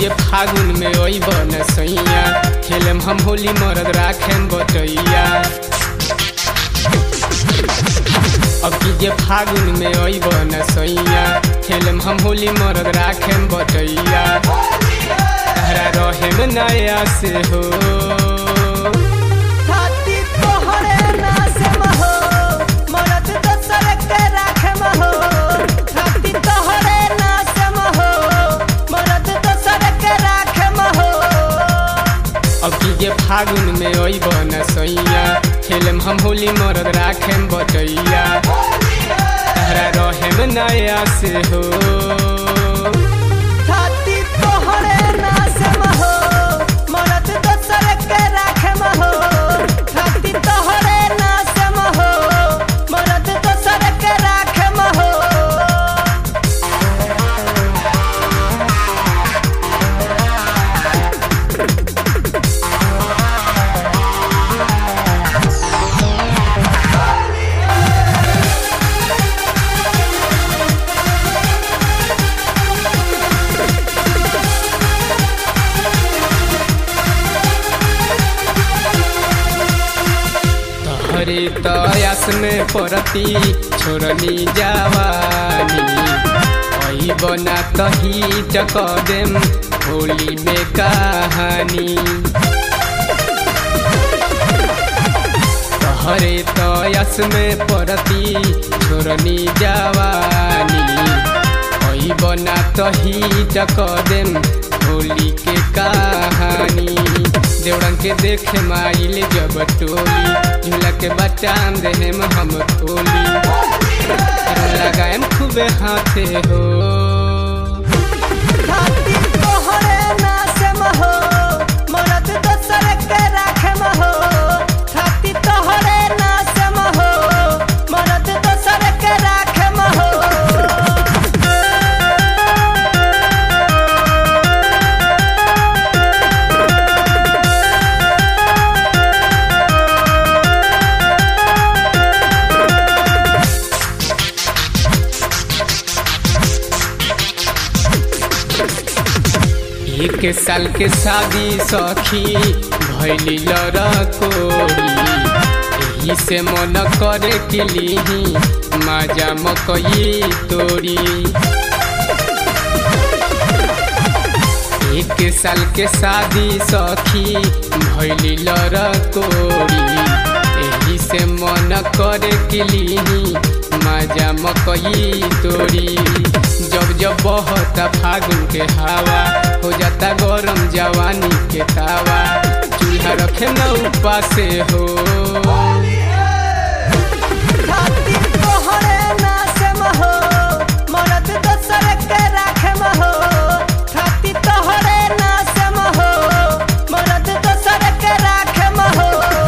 जे फागुन में अइब न सैया खेलम हम होली मरद राखेम बटैया अब की जे फागुन में अइब न सैया खेलम हम होली मरद राखेम बटैया तहरा रहेम नया से हो छाती तोहरे नासम हो मरद दोसर के राखम हो छाती तोहरे नासम हो मरद दोसर के राखम हो अब की जे फागुन में अइब न सैया खेलम हम होली मरद राखेम बटैया तहरा रहेम नया से हो छाती तोहरे नासम हो मरद दोसर के राखम हो छाती तोहरे नासम हो मरद दोसर के राखम हो तहरे तयास में परती छोड़नी जवानी अई बना तही चक देम होली में कहानी तहरे तयास में परती छोड़नी जवानी अई बना तही चक देम होली के कहानी देवड़न के देखे माइल जब टोली झूला के बचाम देहम हम खोली लगाएम खूबे हाथे हो छाती तोहरे नासम हो मरद दोसर के राखम हो छाती तोहरे नासम हो मरद दोसर के राखम हो एक साल के शादी सखी भैली लड़कोरी एही से मन करे के लीही माजा मकई तोरी एक साल के शादी सखी भैली लड़कोरी एही से मन करे के लीही माजा मकई तोरी जब जब बहता फागुन के हवा हो जाता गरम जवानी के तावा चूल्हा रखे न उपासे हो छाती तोहरे नासम हो मरद दोसर के राखम हो छाती तोहरे नासम हो मरद दोसर के राखम हो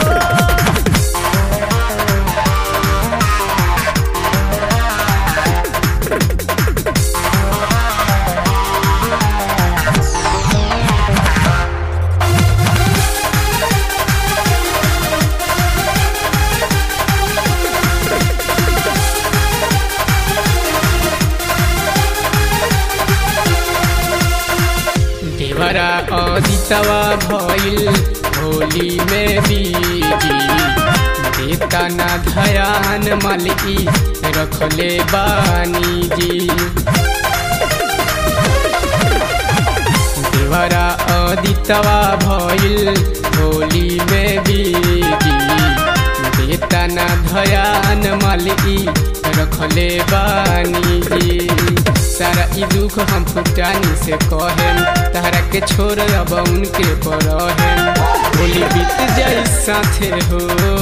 देवरा अदितवा भइल होली में बीजी देता ना धयान मलकी रखले बानी जी देवरा अदितवा भइल होली में बीजी देता ना धयान मलकी रखले बानी जी सारा ई दुख हम फुटानी से कहेम तहरा के छोड़ अब उनके पर होली बीत जाई साथे हो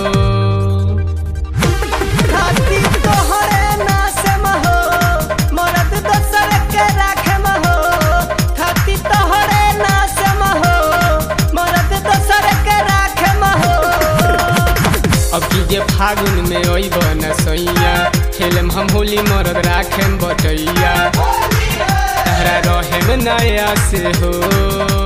छाती तोहरे नासम हो मरद दोसर के राखम हो छाती तोहरे नासम हो मरद दोसर के राखम हो अब की जे फागुन में अइब न सैया खेलम हम होली मरद राखेम बटैया तहरा रहेम नया से हो